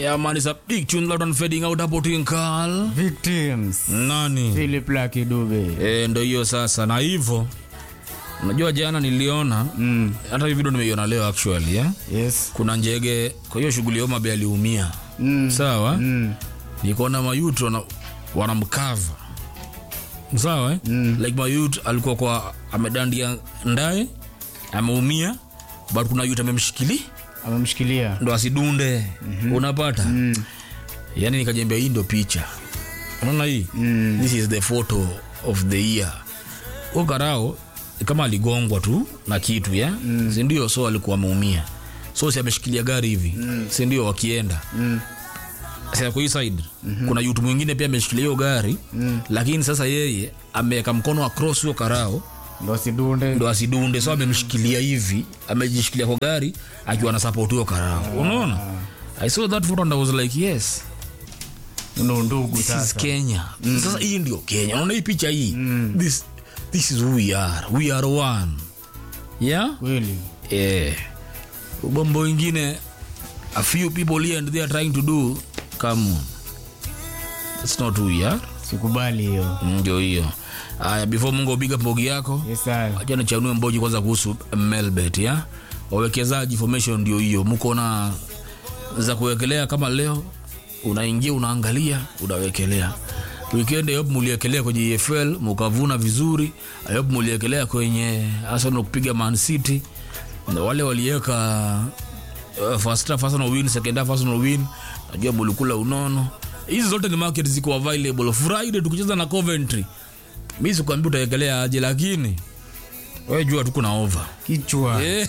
Yeah, man, it's a big tune loud and fading out hapo Twinkle. Victims. Nani? Philip Lucky Dube. Eh, ndo hiyo sasa na hivyo unajua jana niliona Mm. hata hii video nimeiona leo actually yeah? Yes. kuna njege kwa hiyo shughuli ya Homabay aliumia Mm. sawa Mm. nikaona mayut wana, wanamkava sawa eh? Mm. like mayut alikuwa kwa amedandia ndaye ameumia but kuna yut amemshikili Amemshikilia. ndo asidunde mm-hmm. unapata mm. yani nikajembea hii ndo picha unaona hii Mm. this is the photo of the year ukarao kama aligongwa tu na kitu ya mm. sindio so alikuwa ameumia so si ameshikilia gari hivi mm. sindio wakienda Mm. sasa kwa hii side mm-hmm. kuna yutu mwingine pia ameshikilia hiyo gari mm. lakini sasa yeye ameweka mkono across hiyo karao Ndo sidunde. ndo asidunde so amemshikilia hivi amejishikilia kwa gari akiwa na support hiyo karao unaona i saw that photo and i was like yes Ndo ndugu this is sasa. kenya sasa hii ndio kenya unaona hii picha hii this, this is who we are we are one yeah Kweli. eh ubombo wengine a few people here and they are trying to do come on it's not who we are Sikubali hiyo. ndio hiyo haya before mungu upiga mbogi yako Yes, sir. acha nichanue mboji kwanza kuhusu melbet ya wawekezaji formation ndio hiyo mko na za kuwekelea kama leo unaingia unaangalia unawekelea weekend yop muliekelea kwenye EFL mukavuna vizuri yop muliekelea kwenye Arsenal kupiga Man City na wale waliweka uh, first half Arsenal win second half Arsenal win najua mulikula unono hizi zote ni market ziko available Friday tukicheza na Coventry mi sikuambia utawekelea aje lakini wewe jua tuko na over Kichwa. Eh,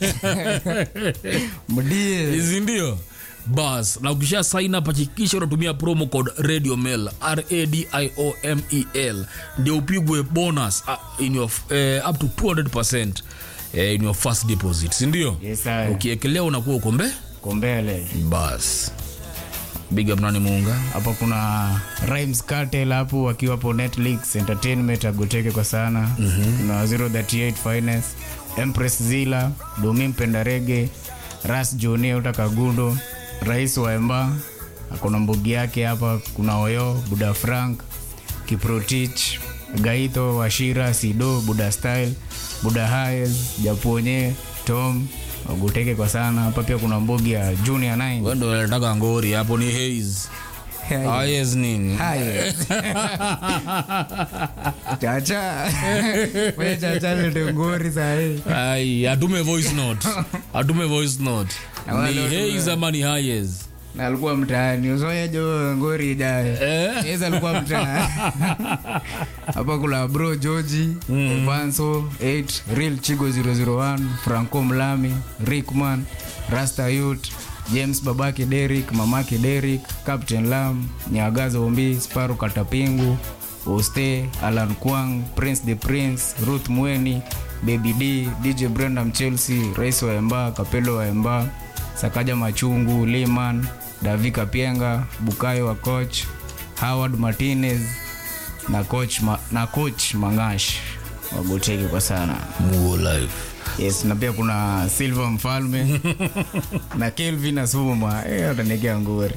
Mdie. hizi ndio bas na ukisha sign up hakikisha unatumia promo code radio mail radiomel ndio upigwe bonus uh, in your, uh, up to 200% uh, in your first deposit si ndio Yes, sir. ukiekelea unakuwa uko mbe Kombele. bas big up nani muunga Hapo kuna Rhymes Cartel hapo wakiwa hapo Netflix Entertainment agoteke kwa sana. Mm-hmm. Na 038 Finance, Empress Zila, Domi Mpenda Rege, Ras Jonia Utakagundo, Rais wa Emba, akona mbogi yake hapa, kuna Oyo, Buda Frank, Kiprotich, Gaito, Washira, Sido, Buda Style, Buda Hayes, Japonye, Tom, agoteke kwa sana. Hapa pia kuna mbogi ya Junior 9. wendo nataka ngori hapo ni haze Hayes nini Haya. Chacha. Wewe chacha ndio ngori sahi. ai atume voice note atume voice note Na wale ni watu- haze ama ni Hayes Na alikuwa mtaani. Usoya jo ngori ijaye. Eh? Yeye alikuwa mtaani. Hapa kuna bro George, Evanso 8, Real Chigo 001, Franco Mlami, Rickman, Rasta Youth, James babake Derrick, mamake Derrick, Captain Lam, Nyagazo Ombi, Sparu Katapingu, Oste, Alan Kwang, Prince the Prince, Ruth Mweni, Baby D, DJ Brandam Chelsea, Rais wa Emba, Kapelo wa Emba, Sakaja Machungu, Liman, Davika Pienga, Bukayo wa coach, Howard Martinez na coach, ma, na coach Mangash wagoteki kwa sana. Muo life Yes, na pia kuna Silva Mfalme na Kelvin Asuma. Eh, utanekea ngori.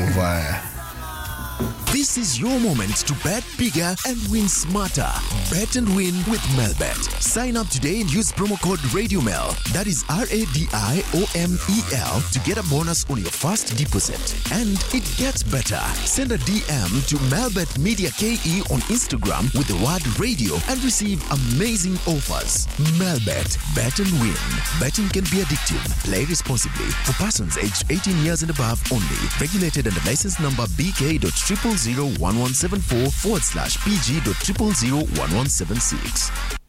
This is your moment to bet bigger and win smarter. Bet and win with Melbet. Sign up today and use promo code RadioMel. That is R A D I O M E L to get a bonus on your first deposit. And it gets better. Send a DM to Melbet Media KE on Instagram with the word radio and receive amazing offers. Melbet. Bet and win. Betting can be addictive. Play responsibly. For persons aged 18 years and above only. Regulated under license number BK.0001174 forward slash PG.0001176.